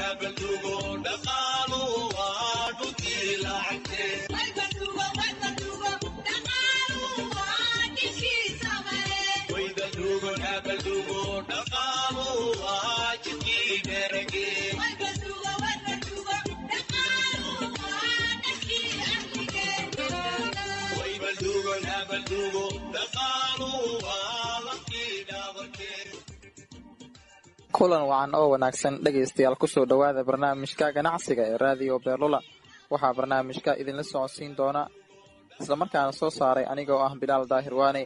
kulan wacan oo wanaagsan dhegaystayaal kusoo dhowaada barnaamijka ganacsiga ee raadiyo beerlula waxaa barnaamijka idinla socodsiin doona islamarkaana soo saaray anigoo ah bilaal daahir waane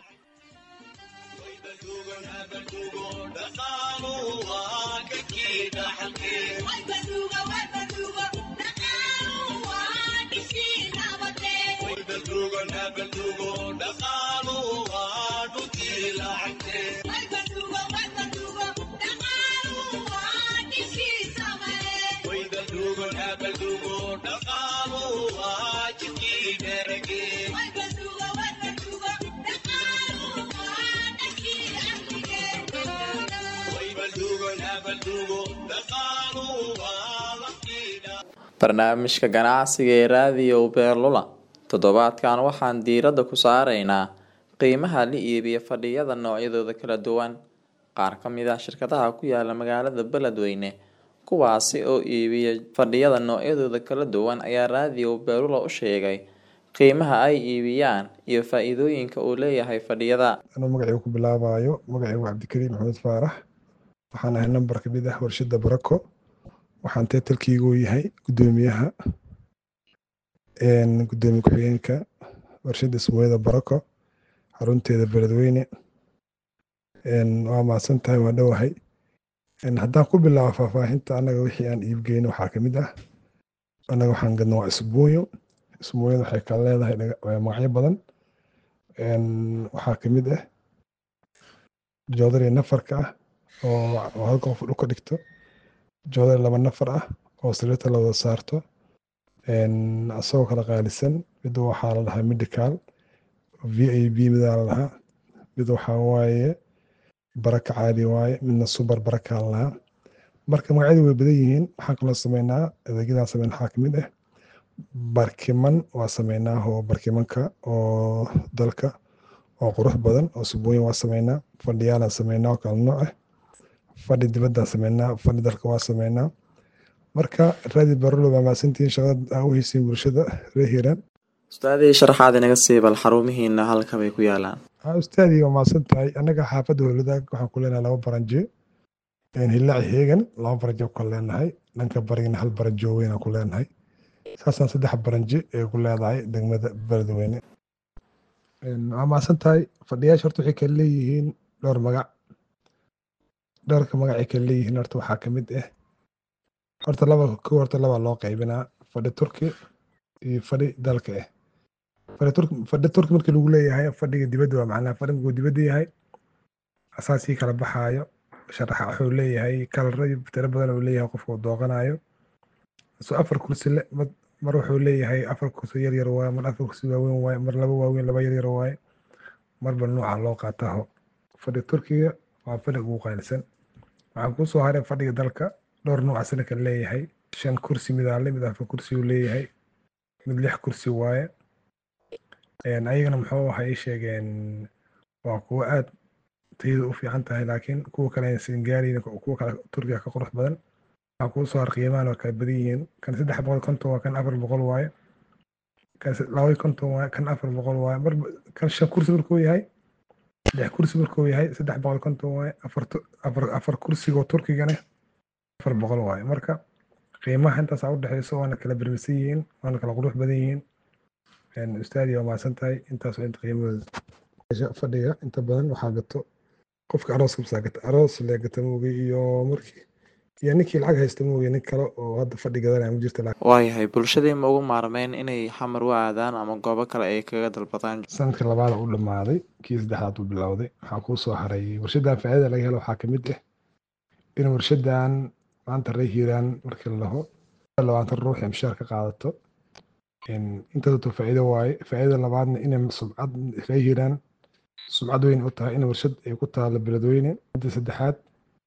barnaamijka ganacsiga ee raadiyo beerlula toddobaadkan waxaan diiradda ku saaraynaa qiimaha la iibiya fadhiyada noocyadooda kala duwan qaar ka mid ah shirkadaha ku yaala magaalada beledweyne kuwaasi oo iibiya fadhiyada noocyadooda kala duwan ayaa raadiyo beerlula u sheegay qiimaha ay iibiyaan iyo faa-iidooyinka uu leeyahay fadhiyada anuu magacayga ku bilaabayo magacaygu cabdikariim maxamed faarax waxaan ahay nambar kamid ah warshada barako waxaan teetalkiigu yahay gudoomiyaha gudoomiye ku-xigeenka warshada ismooyada barako xarunteeda beledweyne waa mahadsan tahay waa dhowahay haddaan ku bilaabo faahfaahinta annaga wixii aan iibgeyno waxaa kamid ah annaga waxaan gadna waa isbuunyo isbuunyada waxay kala leedahay magacyo badan waxaa kamid ah joodari nafarka ah oo halka qof dhulka dhigto joodari laba nafar ah oo sariirta la wada saarto asagoo kala qaalisan mid waxaa la dhahaa medical v a b midaa la dhahaa mid waxaa waaye baraka caadi waaye midna subar barakaa la dhahaa marka magacyadu way badan yihiin waxaan kaloo sameynaa adeegyadaan sameyn waxaa kamid ah barkiman waa sameynaa oo barkimanka oo dalka oo qurux badan oo subuuyin waa sameynaa fadhiyaalaan sameynaa oo kala nooc ah fadhi dibaddaan sameynaa fadhi dalka waa sameynaa marka raadi barolo baa mahadsantihiin shaqada aa u heysiin bulshada reer hiiraan ustaadii sharaxaad inaga sii bal xarumihiina halka bay ku yaalaan ustaadii waa mahadsan tahay annaga xaafadda howladaag waxaan ku leenahay laba baranje hillaaci heegan laba baranje ku kala leenahay dhanka barigna hal baranjo weyn aan ku leenahay saasaan saddex baranje ee ku leedahay degmada beledweyne waa mahadsan tahay fadhiyaasha horta waxay kala leeyihiin dhowr magac dhowrka magacay kala leeyihiin horta waxaa kamid ah horta laba ko horta laba loo qaybinaa fadhi turki iyo fadhi dalka ah fadhi turki fadhi turki markii lagu leeyahay fadhiga dibadda waa macnaha fadhi markuu dibadda yahay asaasii kala baxaayo sharaxa wuxuu leeyahay kalaro tiro badan uu leeyahay qofku dooqanayo so afar kursi le mar wuxuu leeyahay afar kursi yar yar waaye mar afar kursi waaweyn waaye mar laba waaweyn laba yar yar waaye marba nuuca loo qaataho fadhi turkiga waa fadhiga ugu qaalisan waxaan kusoo haray fadhiga dalka dhowr nuuca sana kale leeyahay shan kursi midaale mid afar kursi uu leeyahay mid lix kursi waaye ayagana muxuu waxa ii sheegeen waa kuwo aad tayada u fiican tahay laakiin kuwa kale aysan gaarayn kuwa kale turkiga ka qurux badan waxaa kuu soo har qiimahan waa kala badan yihiin kan saddex boqol konton waa kan afar boqol waaye kan laba konton waaye kan afar boqol waaye mar kan shan kursi markuu yahay lix kursi markuu yahay saddex boqol konton waaye afar afar afar kursigoo turkigana afar boqol waaye marka qiimaha intaasaa udhexeyso waana kala bermisan yihiin waana kala qurux badan yihiin ustaadi waa mahadsan tahay intaasoo inta qiimahooda fadhiga inta badan waxaa gato qofka arooska masaa gata aroos lee gata moogi iyo markii iyo ninkii lacag haysta moogi nin kale oo hadda fadhi gadanaya ma jirta waayahay bulshadii ma ugu maarmeyn inay xamar u aadaan ama goobo kale ay kaga dalbadaan sanadka labaada u dhammaaday kii saddexdaad uu bilowday waxaa kuu soo haray warshadan faa'iidada laga helo waxaa kamid ah in warshadan maanta ree hiiraan markii la dhaho labaatan ruux ee mishaar ka qaadato intaasoo faa'iido waaye faa'iidada labaadna inay sumcad ree hiiraan sumcad weyn u tahay in warshad ay ku taalo beledweyne midda saddexaad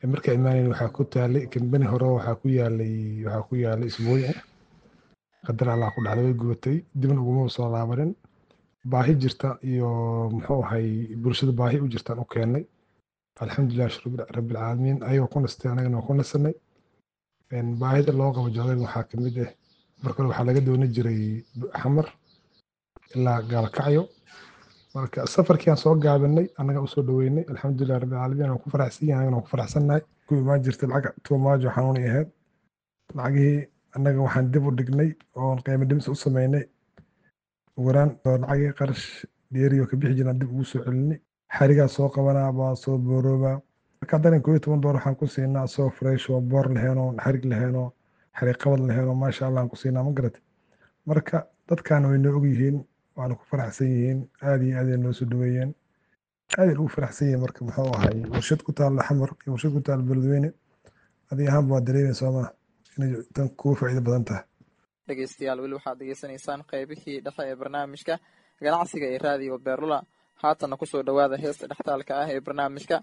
markaa imaanayn waxaa ku taalay kambani hore waxaa ku yaalay waxaa ku yaalay isbuuci qadar allah ku dhacday way gubatay dibna uguma soo laabanin baahi jirta iyo muxuu ahay bulshada baahi u jirtaan u keennay alxamdulilah rabbilcaalamiin ayagoo ku nastay anagana waa ku nasanay baahida loo qabo joogayn waxaa ka mid ah marka hore waxaa laga dooni jiray xamar ilaa gaalkacyo marka safarkii aan soo gaabinay annaga usoo dhaweynay alxamdulilah rabbilcaalamiin aan ku faraxsan yahay anagana waan ku faraxsannahay ku imaan jirtay lacag tuumaajo xanuunay ahayd lacagihii annaga waxaan dib u dhignay oon qiimo dhimis u sameynay waraan oo lacagii qarash dheeriyo ka bixi jiraan dib ugu soo celinay xarigaa soo qabanaa baa soo booroobaa marka haddanan koo iyo toban door waxaan ku siinaa soo fresh oo boor laheenoo xarig laheenoo xarig qabad laheenoo maasha allah aan ku siinaa ma garat marka dadkan way noo og yihiin waana ku faraxsan yihiin aad iyo aad ay noo soo dhaweeyeen aad ay ugu faraxsan yihiin marka muxuu ahay warshad ku taalla xamar iyo warshad ku taalla beledweyne adi ahaanba waa dareemay soomaa inay tan kugu faa'iido badan tahay dhegeystayaal weli waxaad degeysanaysaan qeybihii dhexe ee barnaamijka ganacsiga ee raadiyo beerlula haatanna kusoo dhowaada heesta dhextaalka ah ee barnaamijka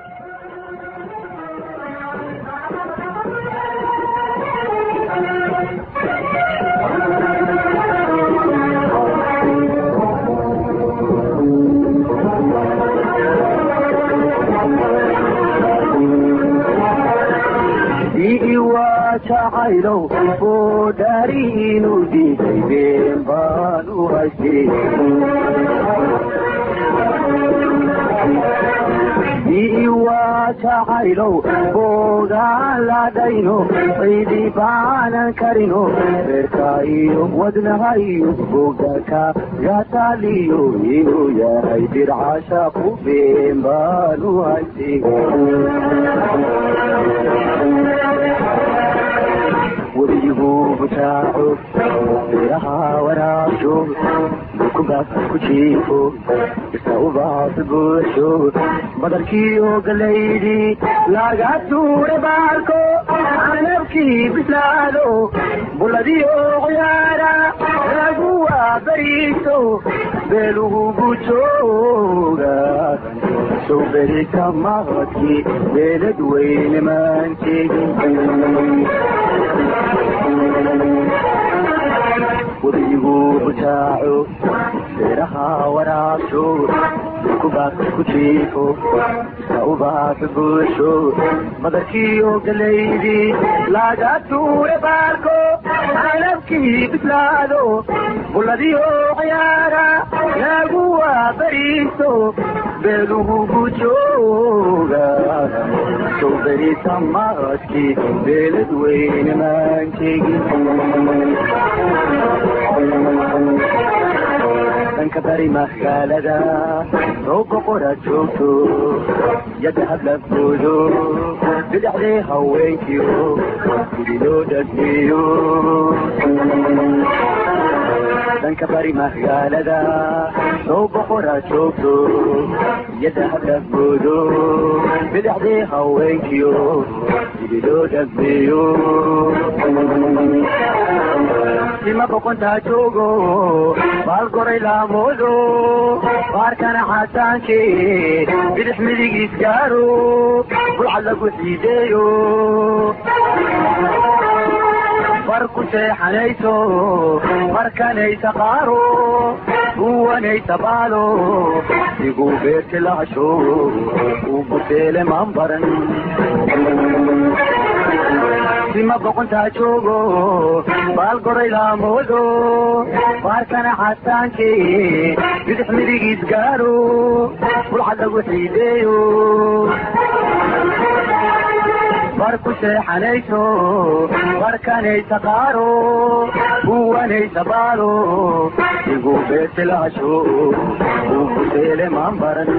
jacaylow oo dhaariinu diiday been baan u haystay waa jacaylow boogaan ladhayno ciidi baanan karino reerka iyo wadnaha iyo bogdaka gataaliyo inuu yahay dircasha ku been baan u haystay weligu butaaco beeraha waraabsho dukubaas ku jiifo isa ubaas buuxsho badarkiiyo galaydhi laga tuure baarko canabkii bislaado buladiyo qoyaara lagu waabariiso beelugugu jooga sow berita maqadkii beelad weyne maanteegin weligu butaaco beeraha waraabsho dukubaas ku jiifo isa ubaas buuxsho badarkiiyo galaydhi laga tuure baarko canabkii bislaado buladiyo cayaara lagu waabariiso beelugugu jooga sow berita maqadkii beelad weyne maanteegin dhanka bari magaalada soo boqora joogto yadda hadlabkoodo bidhaxdee haweenkiyo gudi loo dhagmeeyo dhanka bari magaalada soo boqora joogto yadda hadlabkoodo bidhaxdee haweenkiyo gudi loo dhagmeeyo sima boqontaa joogo baalgoray laamoodo baarkana xasaanke bidix midigiis gaaro bulcad lagu xiideeyo bar ku seexanayso markanaysa qaaro uwanaysa baalo iguu beerti lahasho uu buteele maan baran sima boqontaa joogo baalgoray laamoodo baarkana xasaanke bidix midigiis gaaro bulcad lagu xiideeyo bar ku seexanayso barkanaysa qaaro uwanaysa baalo iguu beerti lahasho uu buteele maan baran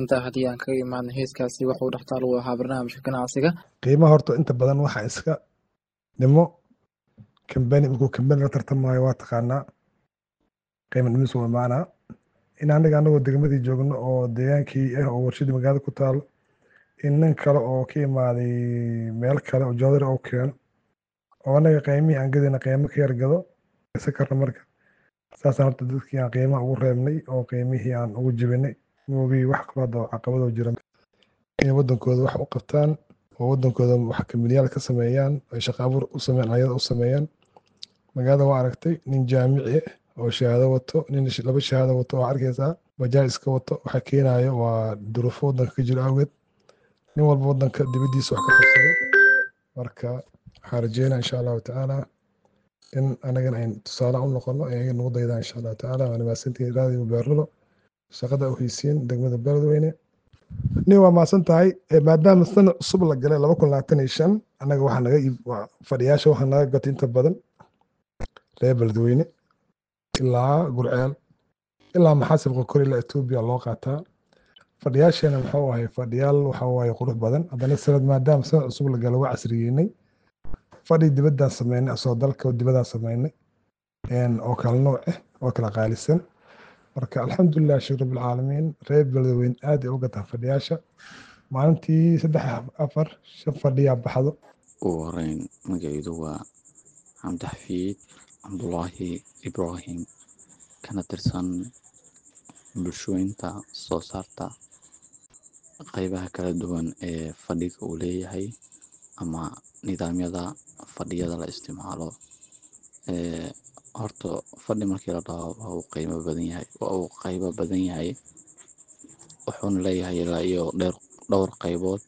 mahadsantahay haddii aan kaga imaadno heeskaasi waxuu dhextaal u ahaa barnaamijka ganacsiga qiimaha horta inta badan waxa iska dhimo kambani markuu kambani la tartamayo waa taqaanaa qiimo dhimis uu imaanaa in aniga anagoo degmadii joogno oo deegaankii ah oo warshadii magaalada ku taalo in nin kale oo ka imaaday meel kale oo joodari oo keeno oo anaga qiimihii aan gadayna qiimo ka yar gado isa karna marka saasaan horta dadkii aan qiimaha ugu reebnay oo qiimihii aan ugu jibinay moogii wax kaloo hadda caqabadoo jira inay wadankooda wax u qabtaan oo wadankooda wax kamilyaal ka sameeyaan ay shaqo abuur u sameeyaan ayada u sameeyaan magaalada waa aragtay nin jaamici oo shahaado wato nin laba shahaado wato waa arkaysaa bajaaj iska wato waxa keenayo waa duruufo wadanka ka jiro awgeed nin walba wadanka dibadiisa wax ka qabsado marka waxaan rajeynaa insha allahu tacaala in anagana ayn tusaale u noqono ayaga nagu daydaan insha allahu tacaala waana mahadsantihiin raadiyo beerlulo shaqada u haysiin degmada beledweyne nin waa mahadsan tahay maadaama sana cusub la galay laba kun labaatan iyo shan annaga waxaa naga fadhiyaasha waxaa naga gatay inta badan reer beledweyne ilaa gurceel ilaa maxaasib qokor ilaa etoobiya loo qaataa fadhiyaasheena muxuu ahay fadhiyaal waxa waaye qurux badan haddana sanad maadaama sanad cusub la galo waa casriyeynay fadhi dibaddaan sameynay asoo dalka dibaddaan sameynay oo kala nooc ah oo kala qaalisan marka alxamdulilah sheekh rabbilcaalamiin reer beledweyne aad ay u gataan fadhiyaasha maalintii saddex afar shan fadhiyaa baxdo ugu horeyn magacaydu waa cabdixafiid cabdulaahi ibraahim kana tirsan bulshooyinta soo saarta qeybaha kala duwan ee fadhiga uu leeyahay ama nidaamyada fadhiyada la isticmaalo horta fadhi markii la dhaho waa uu qiimo badan yahay waa uu qaybo badan yahay wuxuuna leeyahay ilaa iyo dheer dhowr qaybood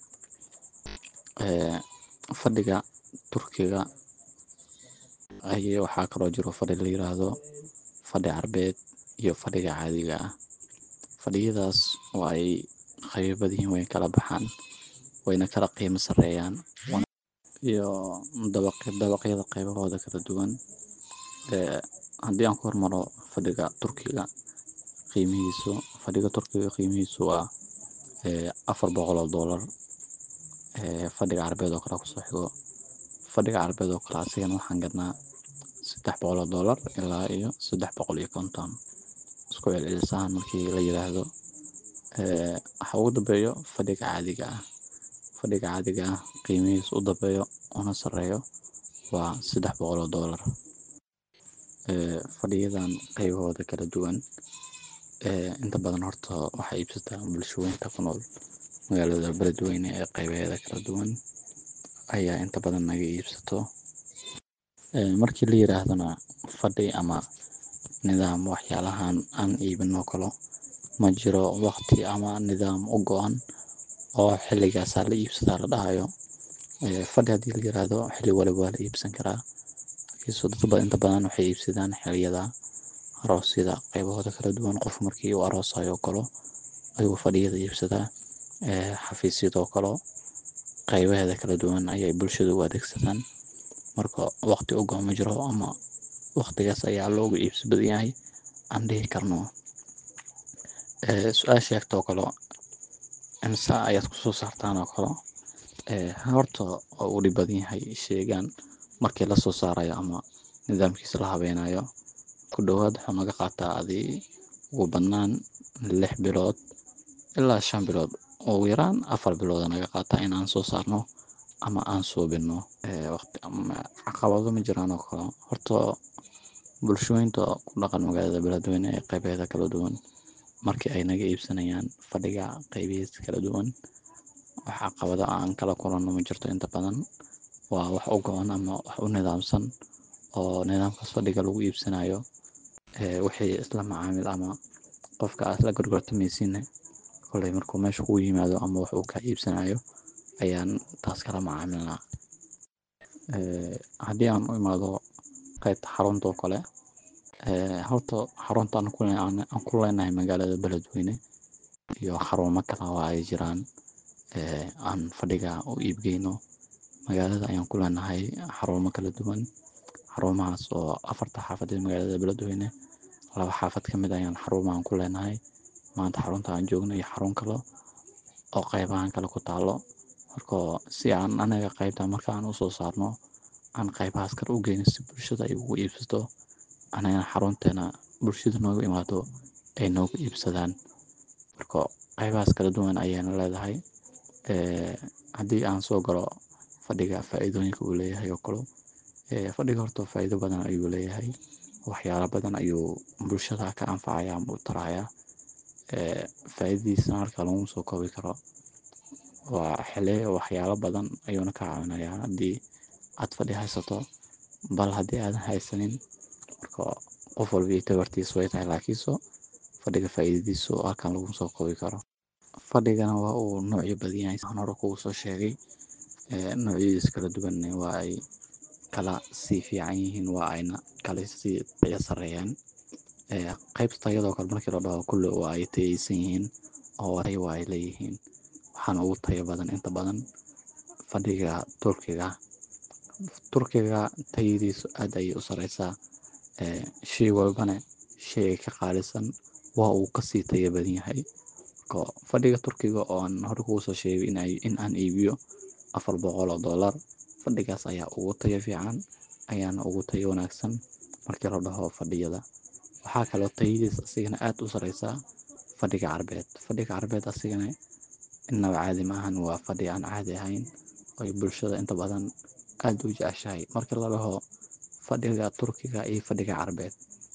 fadhiga turkiga ay waxaa kaloo jiro fadhi la yiraahdo fadhi carbeed iyo fadhiga caadiga ah fadhiyadaas waa ay qaybo badan yihiin way kala baxaan wayna kala qiimo sareeyaan iyo dabaqyada qaybahooda kala duwan haddii aan ku hormaro fadhiga turkiga qiimihiisu fadhiga turkiga qiimihiisu waa afar boqol oo doolar fadhiga carbeed oo kale kusoo xigo fadhiga carbeed oo kale asigana waxaan gadnaa saddex boqol oo doolar ilaa iyo saddex boqol iyo konton isku celcelisahan markii la yiraahdo waxa ugu dambeeyo fadhiga caadiga ah fadhiga caadiga ah qiimihiisu u dambeeyo una sareeyo waa saddex boqol oo doolar fadhiyadan qaybahooda kala duwan inta badan horta waxaa iibsataa bulshooyinka ku nool magaalada beledweyne ee qaybaheeda kala duwan ayaa inta badan naga iibsato markii la yiraahdona fadhi ama nidaam waxyaalahan aan iibinoo kalo ma jiro waqti ama nidaam u go-an oo xilligaasaa la iibsadaa la dhahayo fadhi haddii la yiraahdo xilli waliba waa la iibsan karaa laakiinse dadba inta badan waxay iibsadaan xilliyada aroosyada qaybahooda kala duwan qof markii uu aroosayo kalo ayuu fadhiyada iibsadaa xafiisyadoo kalo qaybaheeda kala duwan ayay bulshada u adeegsadaan marka waqti u go-an ma jiro ama waqtigaas ayaa loogu iibsi badan yahay aan dhihi karno su-aal sheegtoo kalo imsa ayaad kusoo saartaan oo kalo horta waa uu dhib badan yahay sheegaan markii lasoo saarayo ama nidaamkiisa la habeynayo ku dhowaad wuxuu naga qaataa adi ugu badnaan lix bilood ilaa shan bilood ugu yaraan afar bilooda naga qaataa in aan soo saarno ama aan suubino caqabado ma jiraan oo kale horta bulshooyinta ku dhaqan magaalada beledweyne ee qaybaheeda kala duwan markii ay naga iibsanayaan fadhiga qaybihiisa kala duwan wax caqabado aan kala kulanno ma jirto inta badan waa wax u go-an ama wax u nidaamsan oo nidaamkaas fadhiga lagu iibsanayo wixii isla macaamil ama qofka aad la gorgortamaysiinna koley markuu meesha kuu yimaado ama wax uu kaa iibsanayo ayaan taas kala macaamilnaa haddii aan u imaado qaybta xarunta oo kale horta xarunta aan ku leenahay magaalada beledweyne iyo xarumo kale oo ay jiraan aan fadhiga u iibgeyno magaalada ayaan ku leenahay xarumo kala duwan xarumahaas oo afarta xaafadeed magaalada beledweyne laba xaafad ka mid ayaan xarumahan ku leenahay maanta xarunta aan joogno iyo xarun kalo oo qaybahan kale ku taalo marka si aan anaga qaybta marka aan usoo saarno aan qaybahaas kale u geyno si bulshada ay ugu iibsato anagana xarunteena bulshada noogu imaado ay noogu iibsadaan marka qaybahaas kala duwan ayayna leedahay haddii aan soo galo fadhiga faa'iidooyinka uu leeyahay oo kale fadhiga horta faa'iido badan ayuu leeyahay waxyaalo badan ayuu bulshada ka anfacaya ama u taraya faa'iidadiisana halka laguma soo koobi karo waa xile waxyaalo badan ayuuna ka caawinayaa haddii aad fadhi haysato bal haddii aadan haysanin marka qof walba iyo tabartiisa way tahay laakiinse fadhiga faa'iidadiisu halkan laguma soo koobi karo fadhigana waa uu noocyo badan yahay aan hore kugu soo sheegay noocyadiis kala duwan waa ay kala sii fiican yihiin waa ayna kala sii tayo sareeyaan qaybta tayadoo kale markii la dhaho kulle waa ay tayaysan yihiin oo tayo waa ay leeyihiin waxaana ugu tayo badan inta badan fadhiga turkiga turkiga tayadiisu aad ayay u sareysaa shay walbana shay ay ka qaalisan waa uu kasii tayo badan yahay fadhiga turkiga oo aan hore kugu soo sheegay in aan iibiyo afar boqol oo dollar fadhigaas ayaa ugu tayo fiican ayaana ugu tayo wanaagsan markii la dhaho fadhiyada waxaa kaloo tayadiis asigana aad u sareysaa fadhiga carbeed fadhiga carbeed asigana innaba caadi maahan waa fadhi aan caadi ahayn oy bulshada inta badan aad u jeceshahay markii la dhaho fadhiga turkiga iyo fadhiga carbeed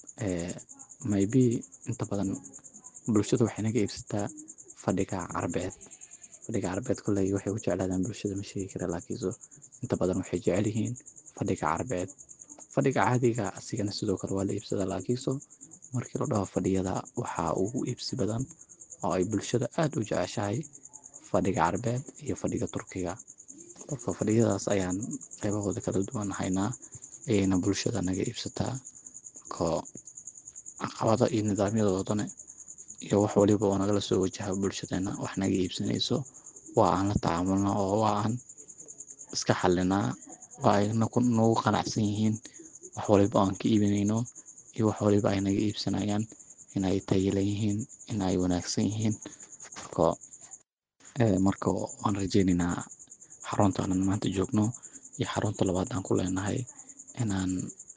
maybe inta badan bulshada waxay naga iibsataa fadhiga carbeed fadhiga carbeed kolley waxay u jeclaadaan bulshada ma sheegi kara laakiinse inta badan waxay jecel yihiin fadhiga carbeed fadhiga caadiga asigana sidoo kale waa la iibsadaa laakiinse markii la dhaho fadhiyada waxaa ugu iibsi badan oo ay bulshada aad u jeceshahay fadhiga carbeed iyo fadhiga turkiga marka fadhiyadaas ayaan qaybahooda kala duwan haynaa ayayna bulshada naga iibsataa marka caqabada iyo nidaamyadoodana iyo wax waliba oo nagala soo wajaha bulshadeena wax naga iibsanayso waa aan la tacaamulna oo waa aan iska xalinaa waa ay nagu qanacsan yihiin wax waliba oo aan ka iibinayno iyo wax waliba ay naga iibsanayaan inay tayilan yihiin in ay wanaagsan yihiin marka marka waan rajeynaynaa xarunta aanan maanta joogno iyo xarunta labaad aan ku leenahay inaan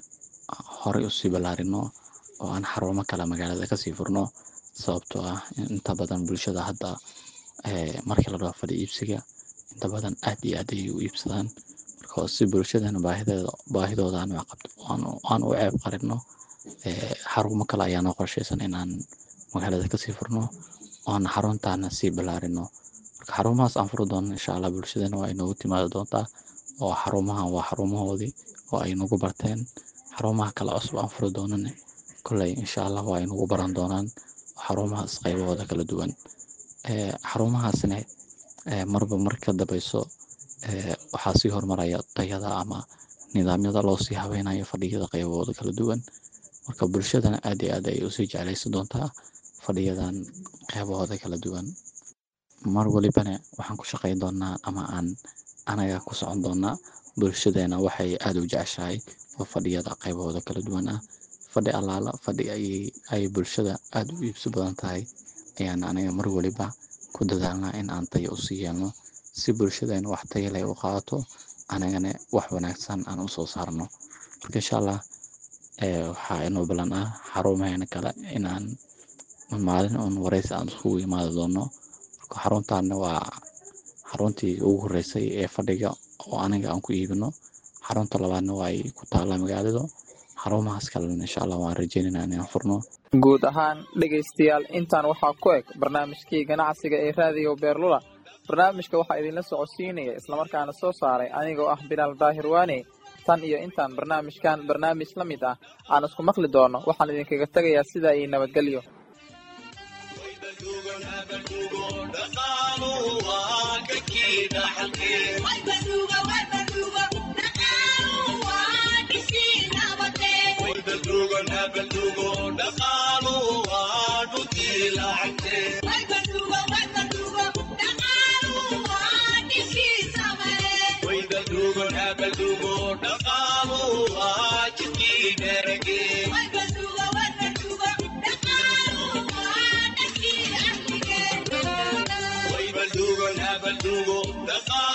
horey usii ballaarino oo aan xarumo kale magaalada kasii furno sababtoo ah inta badan bulshada hadda markii la dhaho fadhi iibsiga inta badan aad iyo aad ayay u iibsadaan marka si bulshadana baahideeda baahidooda aan qabto aan u ceeb qarino xarumo kale ayaa noo qorsheysan inaan magaalada kasii furno oan xaruntaana sii ballaarino marka xarumahaas aan furi doono insha allah bulshadana waa inoogu timaadi doontaa oo xarumahan waa xarumahoodii oo ay nagu barteen xarumaha kale cusub aan furi doonane kolley insha allah waa ay nagu baran doonaan xarumahaas qaybahooda kala duwan xarumahaasna marba mar ka dambeyso waxaa sii horumaraya tayada ama nidaamyada loo sii habeynayo fadhiyada qaybahooda kala duwan marka bulshadana aad iyo aad ay usii jeclaysan doontaa fadhiyadan qaybahooda kala duwan mar walibana waxaan ku shaqeyn doonaa ama aan anaga ku socon doonaa bulshadeena waxay aada u jeceshahay oo fadhiyada qaybahooda kala duwan ah fadhi allaala fadhi ay bulshada aada u iibsi badan tahay ayaan aniga mar waliba ku dadaalnaa in aan tayo usii yeelno si bulshadeena wax tayo leh u qaadato anagana wax wanaagsan aan usoo saarno marka insha allah waxaa inoo balan ah xarumaheena kale inaan maalin uun wareysi aan iskugu imaadi doono marka xaruntaana waa xaruntii ugu horeysay ee fadhiga oo aniga aan ku iibino xarunta labaadna waa ay ku taallaa magaalada xarumahaas kalena insha allah waan rajeynaynaa inaan furno guud ahaan dhegaystayaal intaan waxaa ku eg barnaamijkii ganacsiga ee raadiyo beerlula barnaamijka waxaa idinla socodsiinaya islamarkaana soo saaray anigoo ah bilaal daahir waane tan iyo intaan barnaamijkan barnaamij la mid ah aan isku maqli doono waxaan idinkaga tegayaa sidaa iyo nabadgelyo Way baldugo dhaqa